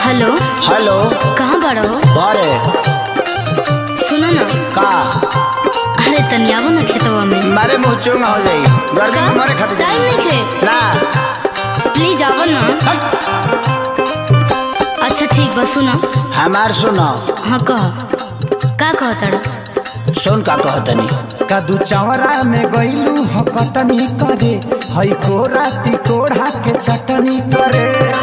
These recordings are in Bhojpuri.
हेलो हेलो कहाँ बड़ा हो अरे सुनो ना का अरे तनी आवो ना खेतवा में मारे मुँह चूंगा हो जाई गर्मी में मरे खातिर टाइम नहीं खे ना प्लीज आवो ना अच्छा ठीक बा सुनो हमार सुनो हाँ कह का कह तड़ा सुन का कहतनी कदू चवरा में गईलू हो कटनी करे हई कोरा तिकोड़ा के चटनी करे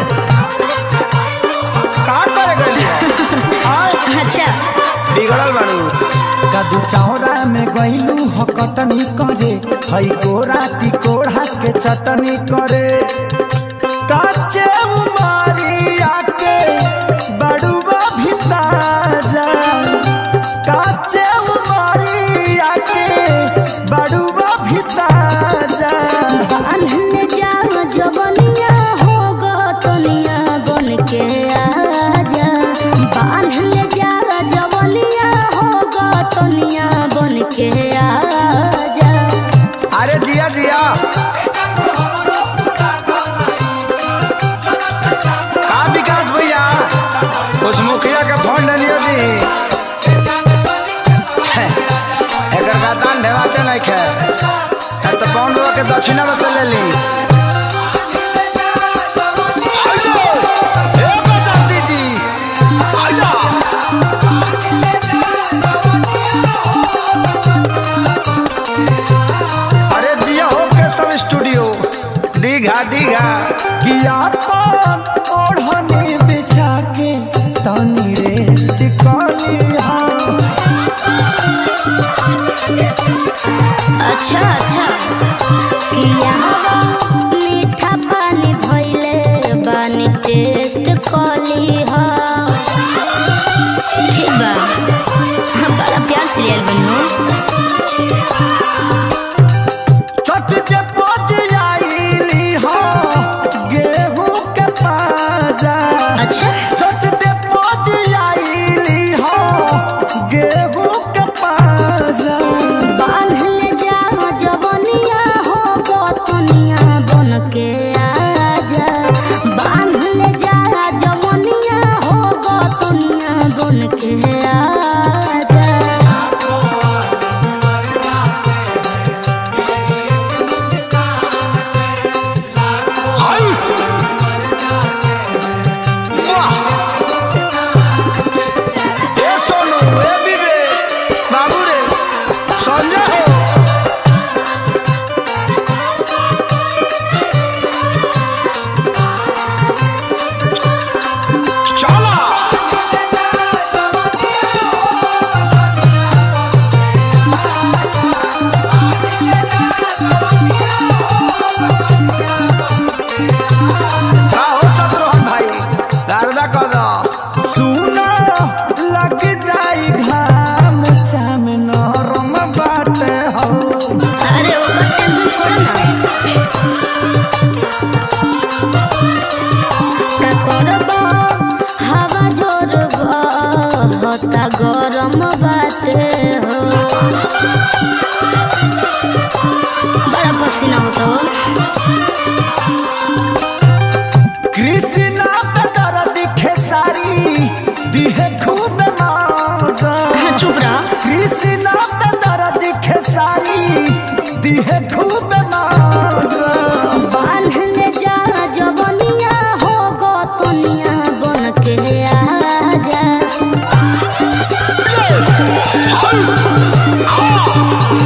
का करे गली अच्छा बिगड़ल बाड़ू कदू चवरा में गईलू हो कटनी करे हई कोरा तिकोड़ा के चटनी करे काचे उमारिया के बड़ुआ भिताजा काचे उमारिया के बड़ुआ भिताजा बान्हल जाओ जवनिया हो गतनिया बन के आजा बान्हल जाओ जवनिया हो गतनिया बन के आजा अरे जिया जिया का विकास भैया कुछ मुखिया का फोन लियो दी एकर का दान भेवाते नहीं खे अब तो पौन बाबा के दक्षिणा में से ले ली आइलो, ए बदाती जी, आइलो। अरे जिया हो के सब स्टूडियो दीघा दीघा किया पान ओढ़नी बिछा के तनी रेस्ट कलिया अच्छा अच्छा किया हवा मीठा पानी भइले बानी टेस्ट कली हा ठीक बा हाँ, बड़ा प्यार से लियल बनी हो चट के पच आईली हो गेहूं के पाजा अच्छा चट के पच आईली हो गेहूं के पाजा बान्हल जाओ जवनिया हो गतनिया बन के आजा बान्हल जाओ जवनिया हो गतनिया बन के आजा आई वाह ए सोनू ए विवेक बाबू रे संजय हो चला का हो शत्रुघ्न भाई गारदा कह दो सुना लग जाई घाम चाम नरम बाटे हो अरे ओकर टेंशन छोड़ ना का करब हवा जोर होता गरम बाटे हो बड़ा पसीना होता हो कृष्णा पे दर्द खेसारी दिहे खूब मौजा चुप रह कृष्णा पे दर्द खेसारी दिहे खूब मौजा बान्हल जा जवनिया हो गतनिया बन के आजा